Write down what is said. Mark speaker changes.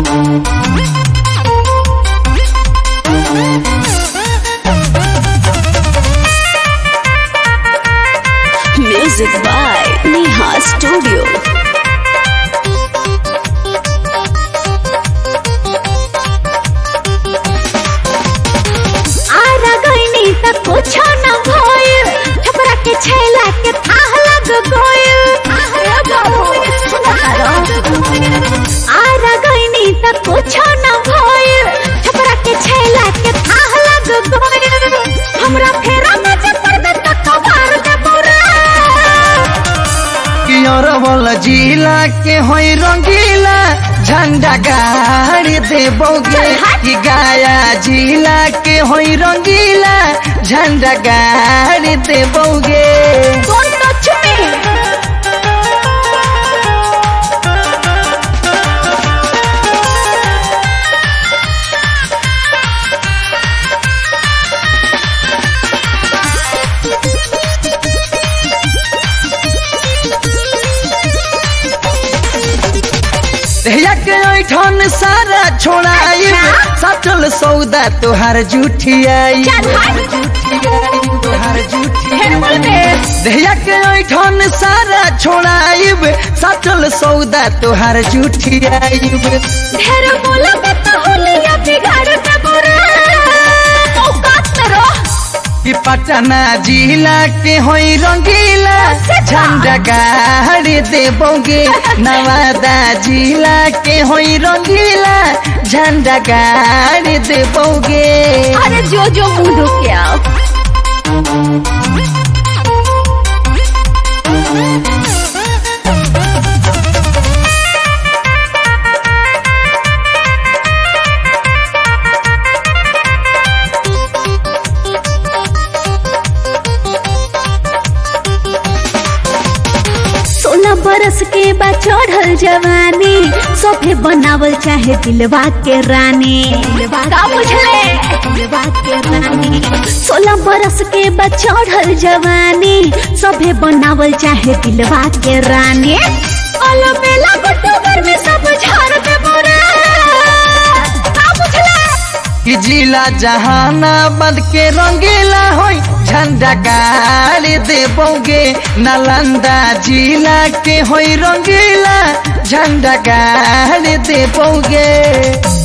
Speaker 1: Music by Neha Studio.
Speaker 2: Ara गईनी त कुछो न भइल छपरा के छैला के थाह लग गइल आरा गईनी त कुछो न भइल छपरा के छैला के थाह लग गइल हमरा फेरा में जे पर्दे त कबार दे बुरा
Speaker 3: कियरवल जिला के होई रंगीला झंडा गाड़ी देबोगे कि गाया जिला के होई रंगीला झंडा गाड़ी देबोगे
Speaker 2: Don't touch me!
Speaker 3: दहिया के ऐठन सारा छोड़ाई सटल सौदा तोहार झूठियाई
Speaker 2: चल हट
Speaker 3: तोहार झूठी
Speaker 2: फिर बोल बे
Speaker 3: दहिया के ऐठन सारा छोड़ाइब सटल सौदा तोहार झूठियाइब
Speaker 2: ढेर बोलबे त होलिया बिगाड़ दे बुरा औकात में रह
Speaker 3: कि पटना जिला के होई रंगीला झंडा गाड़ी देबोगे नवादा जिला के होई रंगीला झंडा गाड़ी देबोगे
Speaker 2: अरे जो जो मुंह के आओ सोलह बरस के बाद चढ़ल जवानी सोफे बनावल चाहे दिलवा के रानी का बुझले दिलवा के रानी सोलह बरस के बाद चढ़ल जवानी सोफे बनावल चाहे दिलवा के रानी अल बेला अक्टूबर में सब झाड़ दे बोरा का बुझले
Speaker 3: कि जिला जहानाबाद के रंगीला होई झंडा गाड़ी देबोगे नालंदा जिला के होई रंगीला झंडा गाड़ी देबोगे